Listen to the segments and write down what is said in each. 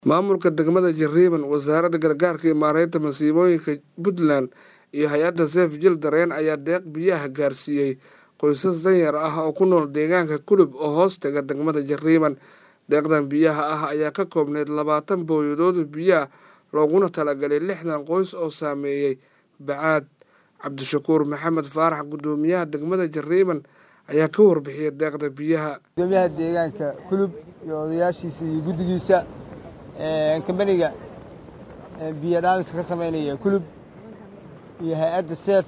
maamulka degmada jariiban wasaaradda gargaarka iyo maareynta masiibooyinka puntland iyo hay-adda sef jil dareen ayaa deeq biyaha gaarsiiyey qoysas danyar ah oo ku nool deegaanka kulub oo hoos tega degmada jariiban deeqdan biyaha ah ayaa ka koobneyd labaatan booyadood biyaah looguna talagalay lixdan qoys oo saameeyey bacaad cabdishakuur maxamed faarax guddoomiyaha degmada jariiban ayaa ka warbixiyay deeqda biyaha gudoomiyaha deegaanka kulub iyo odayaashiisa iyo guddigiisa kambaniga biyo dhaamiska ka samaynaya kulub iyo hay-adda seef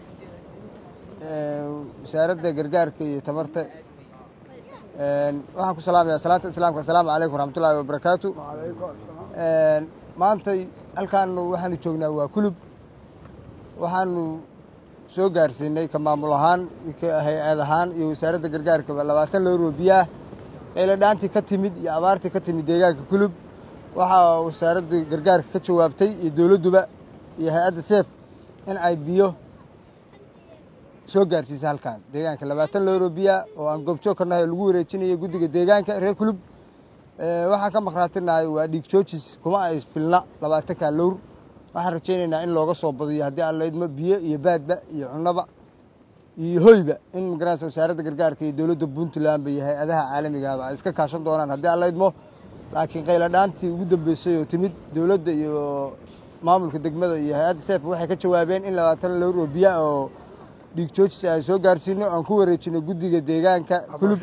wasaaradda gargaarka iyo tamarta waxaan ku salaamayaa salaanta islaamka assalaamu calaykum waraxmatullaahi wabarakaatu maantay halkaanu waxaanu joognaa waa kulub waxaanu soo gaarsiinay ka maamul ahaan hay-ad ahaan iyo wasaaradda gargaarkaba labaatan looroo biyaah qaylo dhaantii ka timid iyo abaartii ka timid deegaanka kulub waxaa wasaaradda gargaarka ka jawaabtay iyo dowladduba iyo hay-adda seef in ay biyo soo gaarsiisa halkan deegaanka labaatan looroo biyaah oo aan goobjoog ka nahay oo lagu wareejinayo guddiga deegaanka reer kulub waxaan ka maqraatinahay waa dhiig joojis kuma ay filna labaatanka lowr waxaan rajaynaynaa in looga soo badiyo haddii aan laydmo biyo iyo baadba iyo cunnoba iyo hoyba in magaranaysa wasaaradda gargaarka iyo dowladda puntlandba iyo hay-adaha caalamigaaba ay iska kaashan doonaan haddii aan laydmo laakiin qaylo dhaantii ugu dambeysay oo timid dowladda iyo maamulka degmada iyo hay-adda seef waxay ka jawaabeen in labaatan lowr oo biya oo dhiig joojis aan soo gaarsiino aan ku wareejino guddiga deegaanka kulub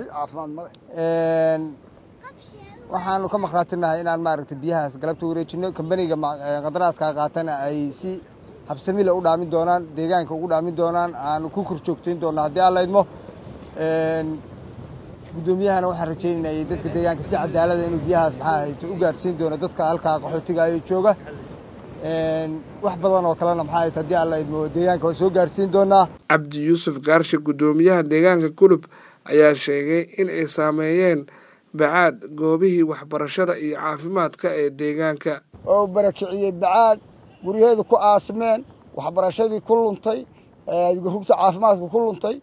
waxaanu ka maqraatinahay inaan maaragtay biyahaas galabta wareejino kambaniga qadaraaska qaatana ay si habsamile u dhaamin doonaan deegaanka ugu dhaamin doonaan aanu ku kor joogtayn doona haddii aan laydmo guddoomiyahana waxaan rajaynaynaa dadka deegaanka si cadaalada inuu biyahaas maxaa hayto u gaarsiin doono dadka halkaa qaxootigaayo jooga wax badan oo kalena maxaa hayto haddii aan laydmo deegaanka waa soo gaarsiin doonaa cabdi yuusuf gaarshe guddoomiyaha deegaanka kulub ayaa sheegay in ay saameeyeen bacaad goobihii waxbarashada iyo caafimaadka ee deegaanka oo barakiciyey bacaad guryaheedu ku aasimeen waxbarashadii ku luntay rugta caafimaadka ku luntay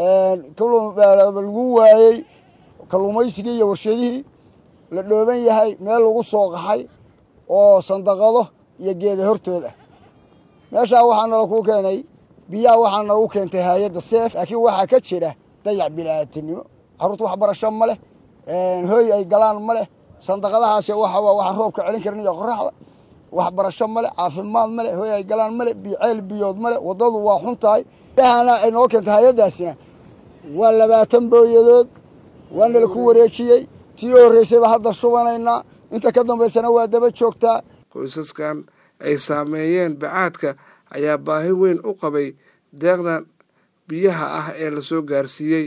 lagu waayey kalluumaysigii iyo warshadihii la dhooban yahay meel lagu soo qaxay oo sandaqado iyo geeda hortooda meeshaa waxaa noola kuu keenay biyaha waxaa noogu keentay hay-adda seef laakiin waxaa ka jira dayac bilaadanimo carruurta waxbarasho ma leh hooy ay galaan ma leh sandaqadahaasi waxa waxaan roobka celin karin iyo qoraxda waxbarasho ma leh caafimaad ma leh hooy ay galaan ma leh ceel biyood ma leh waddadu waa xun tahay dahana ay noo keentay hay-addaasina waa labaatan booyadood waana la ku wareejiyey tii u horreysayba hadda shubanaynaa inta ka dambaysana waa daba joogtaa qoysaskan ay saameeyeen bacaadka ayaa baahi weyn u qabay deeqdan biyaha ah ee la soo gaarsiiyey